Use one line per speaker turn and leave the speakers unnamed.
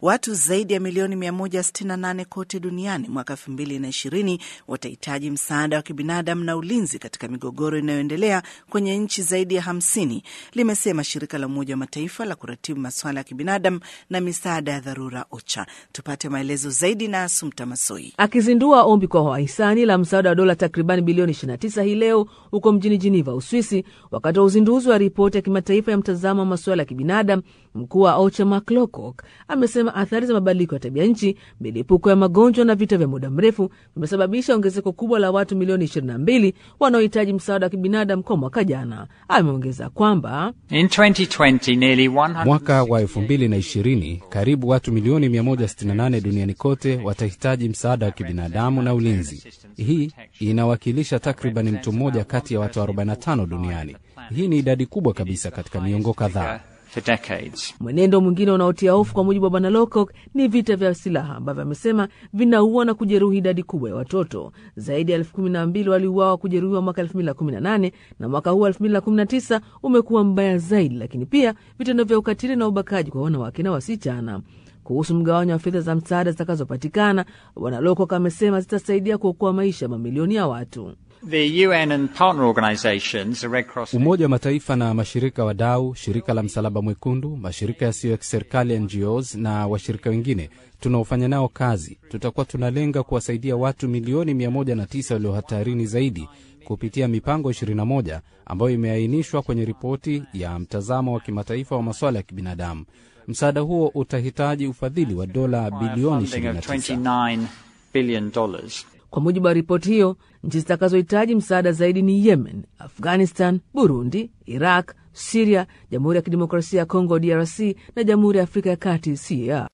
Watu zaidi ya milioni 168 kote duniani mwaka 2020 watahitaji msaada wa kibinadamu na ulinzi katika migogoro inayoendelea kwenye nchi zaidi ya 50, limesema shirika la Umoja wa Mataifa la kuratibu masuala ya kibinadamu na misaada ya dharura OCHA. Tupate maelezo zaidi na Asumta Masoi.
Akizindua ombi kwa wahisani la msaada wa dola takribani bilioni 29 hii leo huko mjini Geneva, Uswisi, wakati wa uzinduzi wa ripoti ya kimataifa ya mtazamo wa masuala ya kibinadamu, mkuu wa OCHA Mark Lowcock amesema athari za mabadiliko ya tabia nchi, milipuko ya magonjwa na vita vya muda mrefu vimesababisha ongezeko kubwa la watu milioni 22 wanaohitaji msaada wa kibinadamu kwa mwaka jana. Ameongeza kwamba
In 2020, nearly 100
Mwaka wa 2020 karibu watu milioni 168 duniani kote watahitaji msaada wa kibinadamu na ulinzi. Hii inawakilisha takriban mtu mmoja kati ya watu 45 duniani. Hii ni idadi kubwa kabisa katika miongo kadhaa.
for decades.
Mwenendo mwingine unaotia hofu kwa mujibu wa bwana Lowcock ni vita vya silaha ambavyo amesema vinaua na kujeruhi idadi kubwa ya watoto. Zaidi ya elfu kumi na mbili waliuawa kujeruhiwa mwaka elfu mbili na kumi na nane na mwaka huu elfu mbili na kumi na tisa umekuwa mbaya zaidi, lakini pia vitendo vya ukatili na ubakaji kwa wanawake na wasichana. Kuhusu mgawanyo wa fedha za msaada zitakazopatikana, bwana Lowcock amesema zitasaidia kuokoa maisha ya mamilioni ya watu.
The UN and partner organizations, the Red Cross
Umoja wa Mataifa na mashirika wadau, shirika la Msalaba Mwekundu, mashirika yasiyo ya kiserikali NGOs na washirika wengine tunaofanya nao kazi, tutakuwa tunalenga kuwasaidia watu milioni 109 walio hatarini zaidi kupitia mipango 21 ambayo imeainishwa kwenye ripoti ya mtazamo wa kimataifa wa masuala ya kibinadamu. Msaada huo utahitaji ufadhili wa dola bilioni
funding of
29.
29 billion dollars.
Kwa mujibu wa ripoti hiyo, nchi zitakazohitaji msaada zaidi ni Yemen, Afghanistan, Burundi, Iraq, Siria, Jamhuri ya Kidemokrasia ya Kongo DRC na Jamhuri ya Afrika ya Kati CAR.